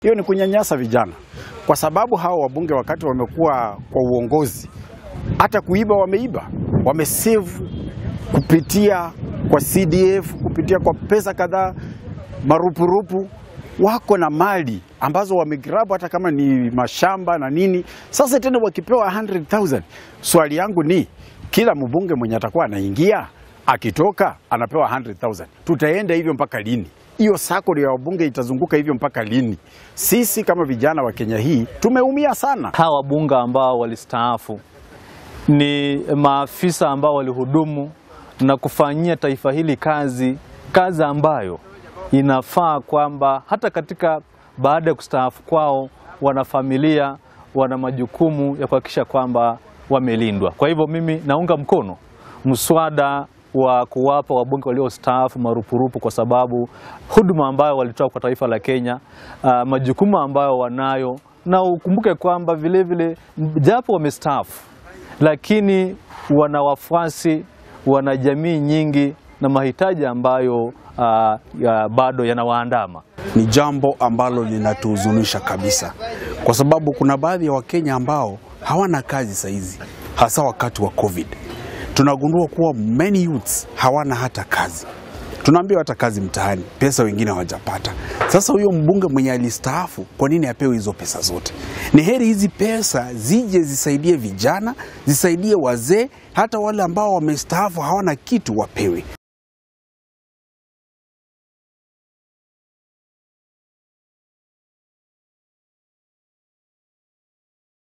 hiyo ni kunyanyasa vijana, kwa sababu hawa wabunge wakati wamekuwa kwa uongozi, hata kuiba wameiba, wamesave kupitia kwa CDF, kupitia kwa pesa kadhaa, marupurupu, wako na mali ambazo wamegrabu, hata kama ni mashamba na nini. Sasa tena wakipewa 100,000 swali yangu ni kila mbunge mwenye atakuwa anaingia akitoka anapewa 100,000 tutaenda hivyo mpaka lini? Hiyo sako ya wabunge itazunguka hivyo mpaka lini? Sisi kama vijana wa Kenya hii tumeumia sana. Hawa wabunge ambao walistaafu ni maafisa ambao walihudumu na kufanyia taifa hili kazi, kazi ambayo inafaa kwamba hata katika baada ya kustaafu kwao, wana familia, wana majukumu ya kuhakikisha kwamba wamelindwa. Kwa hivyo mimi naunga mkono mswada wa kuwapa wabunge waliostaafu marupurupu kwa sababu huduma ambayo walitoa kwa taifa la Kenya, uh, majukumu ambayo wanayo, na ukumbuke kwamba vilevile japo wamestaafu, lakini wana wafuasi, wana jamii nyingi na mahitaji ambayo uh, ya bado yanawaandama. Ni jambo ambalo linatuhuzunisha kabisa, kwa sababu kuna baadhi ya Wakenya ambao hawana kazi saizi, hasa wakati wa COVID. Tunagundua kuwa many youths hawana hata kazi, tunaambiwa hata kazi mtaani, pesa wengine hawajapata. Sasa huyo mbunge mwenye alistaafu, kwa nini apewe hizo pesa zote? Ni heri hizi pesa zije zisaidie vijana, zisaidie wazee, hata wale ambao wamestaafu hawana kitu wapewe.